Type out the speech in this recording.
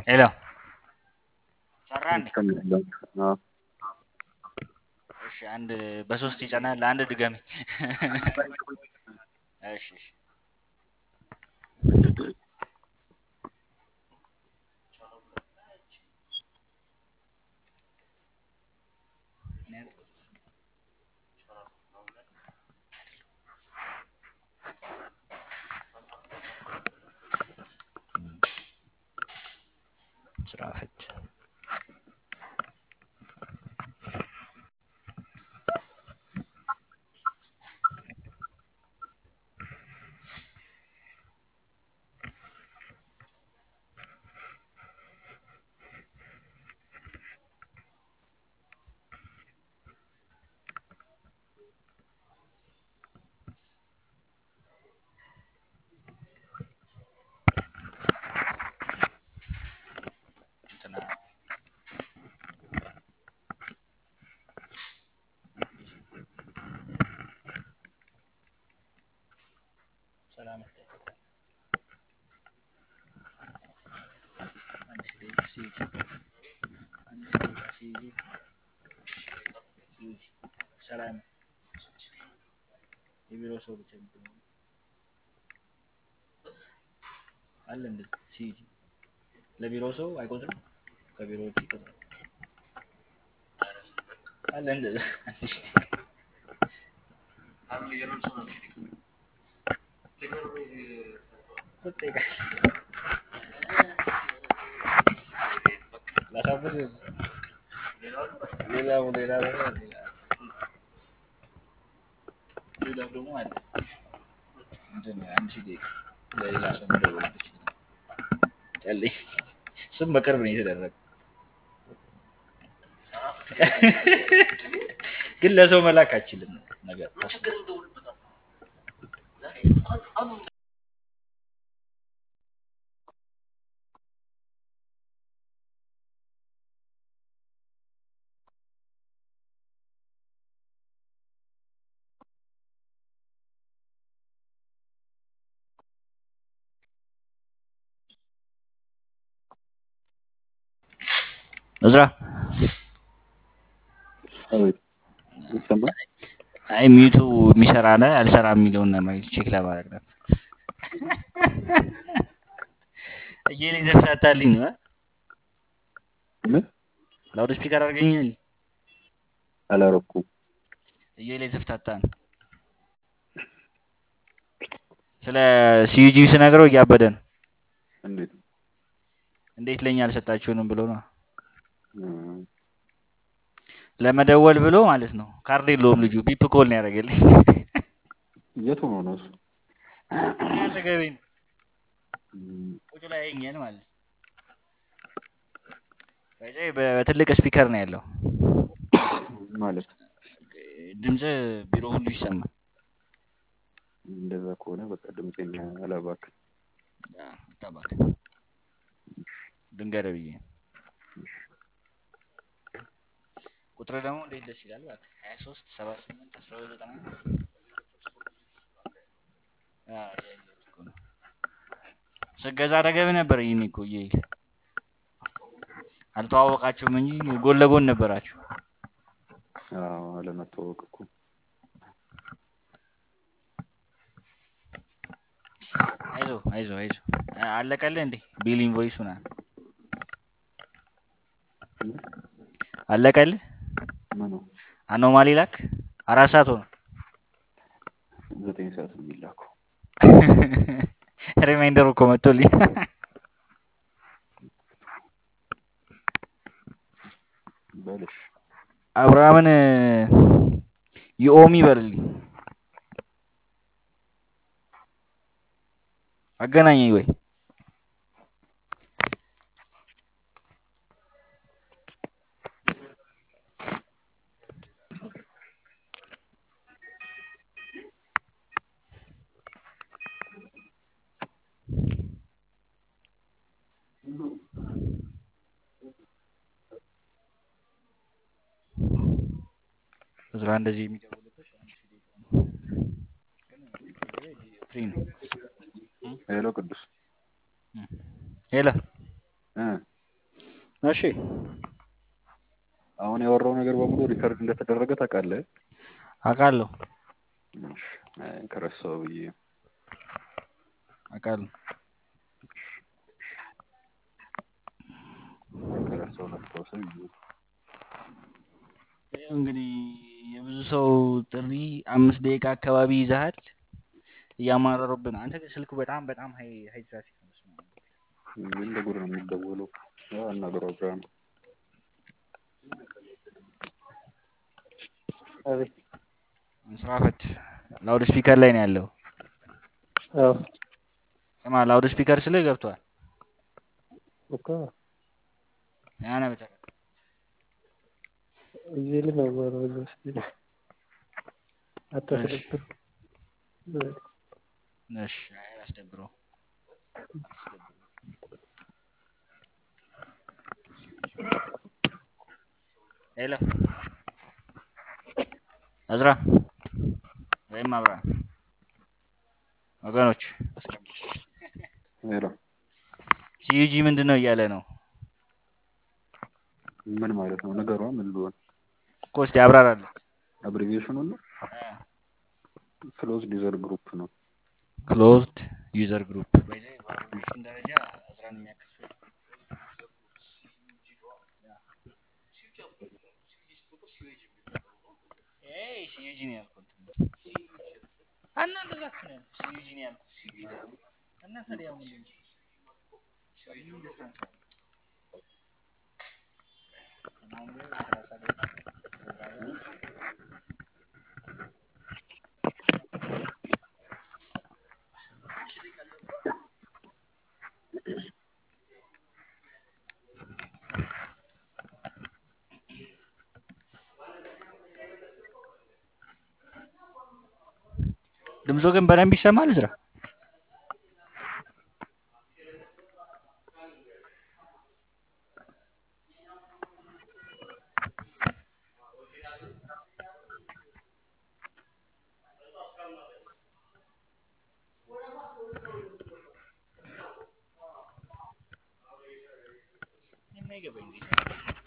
ሄሎ ሰራ እንዴ? አዎ እሺ አንድ በሶስት ይጸናል። አንድ ድገሚ። እሺ እሺ ስራ ፈት እንትና ሰላም አንድ ደቂቃ ሲይዝ አንድ ደቂቃ ሲይዝ ሲይዝ ሰላም የቢሮ ሰው ብቻ የሚገኘው አለ እንደዚህ ሲይዝ ለቢሮ ሰው አይቆጥርም፣ ከቢሮ ውጭ ይቆጥራል። አለ እንደዛ ላሳብር ሌላ ሌላ ሌላ ሌላ ደግሞ አለ ምንድን ነው አንድ ሺህ ደቂቃ ለሌላ ሰው መደወልበት ጨልኝ ስም በቅርብ ነው የተደረገ ግን ለሰው መላክ አችልም ነገር እዝራ አቤት ይሰማል። አይ ሚቱ የሚሰራ ነ አልሰራ የሚለውን ለማየት ቼክ ለማድረግ ነበር። እየሌ ዘፍታታልኝ ነው ምን ላውድ ስፒከር አድርገኛል። አላረኩም። እየሌ ዘፍታታ ነው። ስለ ሲዩጂ ስነግረው እያበደ ነው። እንዴት እንዴት ለኛ አልሰጣችሁንም ብሎ ነው እም፣ ለመደወል ብሎ ማለት ነው። ካርድ የለውም ልጁ ቢፕ ኮል ነው ያደረገልኝ። የት ሆኖ ነው እሱ? አጠገቤ ነው እም፣ ቁጭ ላይ ያየኛል ማለት ነው። ከዚያ በትልቅ ስፒከር ነው ያለው። ማለት ድምፅ ቢሮ ሁሉ ይሰማል። እንደዛ ከሆነ በቃ ድምጼን አላባክን። ጠባክ ድንገር ብዬ ነው። ቁጥር ደግሞ እንዴት ደስ ይላል! እባክህ ሀያ ሶስት ሰባ ስምንት አስራ ሁለት ዘጠና አዎ፣ ያየሁት እኮ ነው። ስገዛ አጠገብ ነበር። ይህን እኮ እየሄድክ አልተዋወቃችሁም እንጂ ጎን ለጎን ነበራችሁ። አዎ አለመታወቅ እኮ አይዞ አይዞ አይዞ አለቀልህ እንዴ ቢል ኢንቮይስ ሆና እም፣ አለቀልህ። ምኑ አኖማሊ ላክ አራት ሰዓት ሆነ። ዘጠኝ ሰዓት ነው የሚላከው። ሪማይንደር እኮ መጥቶልኝ በልሽ አብርሃምን ይኦሚ በልልኝ አገናኘኝ ወይ እዝራ እንደዚህ የሚደውልበት ፍሪ ነው። ሄሎ ቅዱስ ሄሎ እ እሺ አሁን ያወራው ነገር በሙሉ ሪከርድ እንደተደረገ ታውቃለህ? አውቃለሁ እሺ፣ አይ ከረሳው ብዬ አውቃለሁ። ከረሳው ላስታውሰው ብዬ ይኸው እንግዲህ የብዙ ሰው ጥሪ አምስት ደቂቃ አካባቢ ይዘሃል። እያማረሩብን። አንተ ግን ስልኩ በጣም በጣም ሀይ ሀይ ትራፊክ ነው። በስመ አብ። ምን ለጉድ ነው የሚደወለው? ያው አናግረው ብርሃኑ። አቤት ስራ ፈት ላውድ ስፒከር ላይ ነው ያለው። አዎ ስማ ላውድ ስፒከር ስልህ ገብቷል። እኮ ያነ ብቻ እዚህ ላይ ነው የማወራው እዛ ውስጥ ነው። አታስደብር። እሺ አይ አስደብረው ሄሎ እዝራ ወይም አብርሃም ወገኖች ሄሎ ሲዩጂ ምንድን ነው እያለ ነው ምን ማለት ነው? ነገሯ ምን ሊሆን እኮ እስኪ አብራራለሁ። አብሪቪዬሽኑ ነው? ክሎዝድ ዩዘር ግሩፕ ነው። ክሎዝድ ዩዘር ግሩፕ በአብሪቪዬሽን ደረጃ እዝራን የሚያክል ሰው የለም። ኤይ ሲዩጂ ነው ያልኩት። እና እንደዛ እኮ ነው ያልኩት። ሲዩጂ ነው ያልኩት። እና ታዲያ ምንድን ነው? ድምፁ ግን በደንብ ይሰማል እዝራ? የማይገባኝ ዜና